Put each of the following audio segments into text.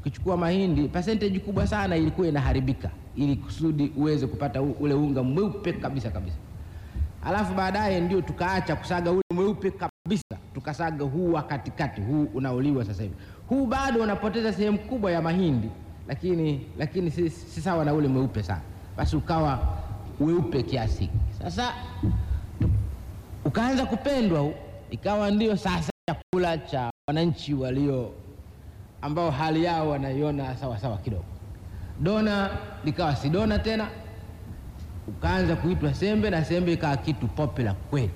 ukichukua mahindi percentage kubwa sana ilikuwa inaharibika, ili kusudi uweze kupata u- ule unga mweupe kabisa kabisa. Alafu baadaye ndio tukaacha kusaga ule mweupe kabisa, tukasaga huu wa katikati, huu unaoliwa sasa hivi. Huu bado unapoteza sehemu kubwa ya mahindi, lakini lakini si, si sawa na ule mweupe sana, basi ukawa weupe kiasi hiki. Sasa tu- ukaanza kupendwa huu, ikawa ndio sasa chakula cha wananchi walio ambao hali yao wanaiona sawa sawa kidogo. Dona likawa si dona tena, ukaanza kuitwa sembe na sembe ikawa kitu popular kweli.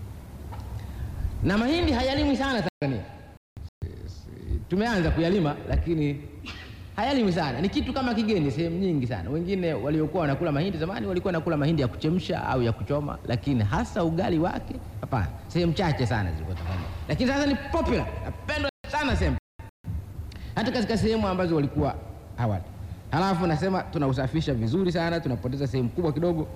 Na mahindi hayalimwi sana Tanzania, tumeanza kuyalima lakini hayalimwi sana, ni kitu kama kigeni sehemu nyingi sana. Wengine waliokuwa wanakula mahindi zamani walikuwa wanakula mahindi ya kuchemsha au ya kuchoma, lakini hasa ugali wake hapana, sehemu chache sana zilikuwa Tanzania, lakini sasa ni popular, napendwa sana sembe hata katika sehemu ambazo walikuwa hawali. Halafu nasema tunausafisha vizuri sana, tunapoteza sehemu kubwa kidogo.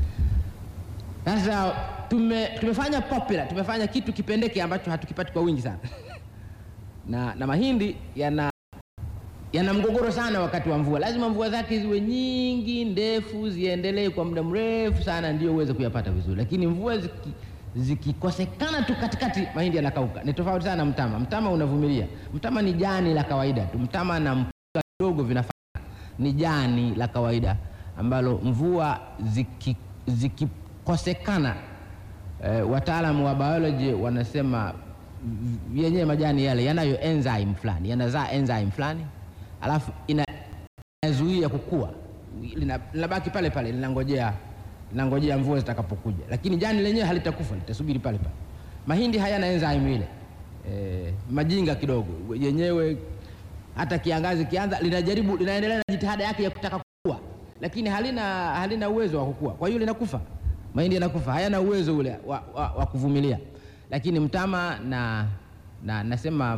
Sasa tume, tumefanya popular, tumefanya kitu kipendeke ambacho hatukipati kwa wingi sana na, na mahindi yana yana mgogoro sana wakati wa mvua. Lazima mvua zake ziwe nyingi ndefu, ziendelee kwa muda mrefu sana, ndio uweze kuyapata vizuri, lakini mvua ziki zikikosekana tu katikati, mahindi yanakauka. Ni tofauti sana na mtama. Mtama unavumilia. Mtama ni jani la kawaida tu, mtama na mpunga kidogo vinafanana, ni jani la kawaida ambalo mvua ziki- zikikosekana, eh, wataalamu wa biology wanasema v- yenyewe majani yale yanayo enzyme fulani, yanazaa enzyme fulani, alafu ina inazuia kukua, lina- linabaki pale pale, linangojea linangojea mvua zitakapokuja, lakini jani lenyewe halitakufa, litasubiri pale pale. Mahindi hayana enzyme ile e, majinga kidogo yenyewe, hata kiangazi kianza, linajaribu linaendelea na jitihada yake ya kutaka kukua, lakini halina halina uwezo wa kukua, kwa hiyo linakufa. Mahindi yanakufa, hayana uwezo ule wa, wa, wa kuvumilia, lakini mtama na, na nasema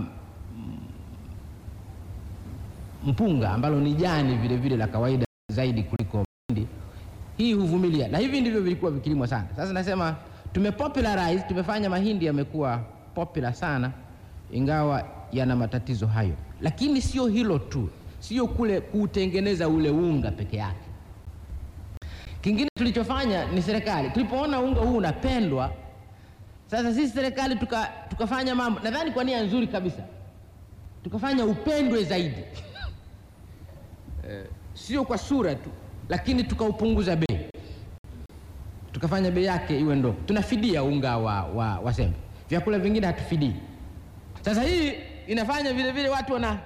mpunga ambalo ni jani vile vile la kawaida zaidi kuliko mahindi, hii huvumilia, na hivi ndivyo vilikuwa vikilimwa sana. Sasa nasema tumepopularize, tumefanya mahindi yamekuwa popular sana, ingawa yana matatizo hayo. Lakini sio hilo tu, sio kule kuutengeneza ule unga peke yake. Kingine tulichofanya ni serikali, tulipoona unga huu unapendwa, sasa sisi serikali tuka, tukafanya mambo nadhani kwa nia nzuri kabisa, tukafanya upendwe zaidi sio kwa sura tu, lakini tukaupunguza bei, tukafanya bei yake iwe ndogo. Tunafidia unga wa, wa, wa sembe, vyakula vingine hatufidii. Sasa hii inafanya vile vile watu wana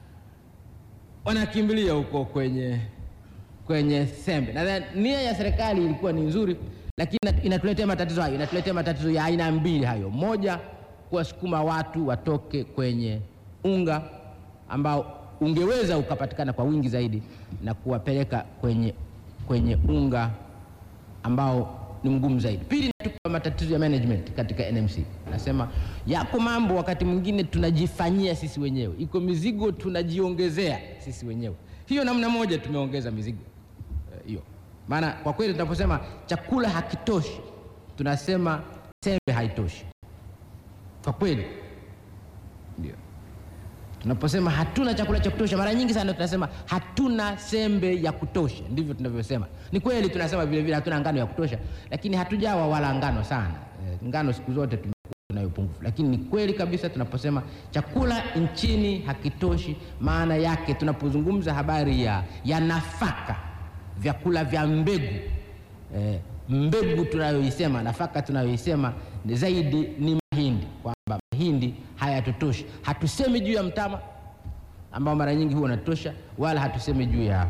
wanakimbilia huko kwenye kwenye sembe. Nadhani nia ya serikali ilikuwa ni nzuri, lakini ina- inatuletea matatizo hayo, inatuletea matatizo ya aina mbili hayo. Moja, kuwasukuma watu watoke kwenye unga ambao ungeweza ukapatikana kwa wingi zaidi na kuwapeleka kwenye, kwenye unga ambao ni mgumu zaidi. Pili, natupa matatizo ya management katika NMC. Nasema yako mambo wakati mwingine tunajifanyia sisi wenyewe, iko mizigo tunajiongezea sisi wenyewe. Hiyo namna moja tumeongeza mizigo eh, hiyo. Maana kwa kweli tunaposema chakula hakitoshi, tunasema sembe haitoshi. Kwa kweli ndio tunaposema hatuna chakula cha kutosha, mara nyingi sana tunasema hatuna sembe ya kutosha. Ndivyo tunavyosema. Ni kweli tunasema vile vile hatuna ngano ya kutosha, lakini hatujawa wala ngano sana. Eh, ngano siku zote tumekuwa nayo upungufu, lakini ni kweli kabisa tunaposema chakula nchini hakitoshi, maana yake tunapozungumza habari ya, ya nafaka, vyakula vya mbegu eh, mbegu tunayoisema, nafaka tunayoisema ni zaidi ni mahindi, kwamba mahindi hayatutoshi. Hatusemi juu ya mtama ambao mara nyingi huwa unatosha, wala hatusemi juu ya,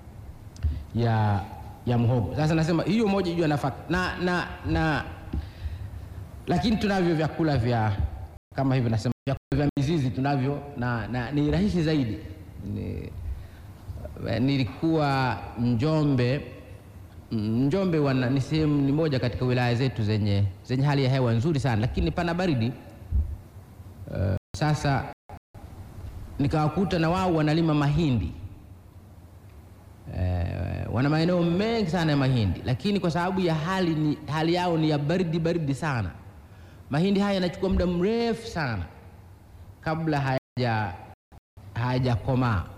ya, ya mhogo. Sasa nasema hiyo moja juu ya nafaka na, na, na lakini tunavyo vyakula vya kama hivyo, nasema vyakula vya mizizi tunavyo na, na ni rahisi zaidi ni, nilikuwa Njombe. Njombe wana ni sehemu ni moja katika wilaya zetu zenye, zenye hali ya hewa nzuri sana, lakini pana baridi. Uh, sasa nikawakuta na wao wanalima mahindi uh, wana maeneo mengi sana ya mahindi, lakini kwa sababu ya hali, ni, hali yao ni ya baridi baridi sana, mahindi haya yanachukua muda mrefu sana kabla hayaja hayajakomaa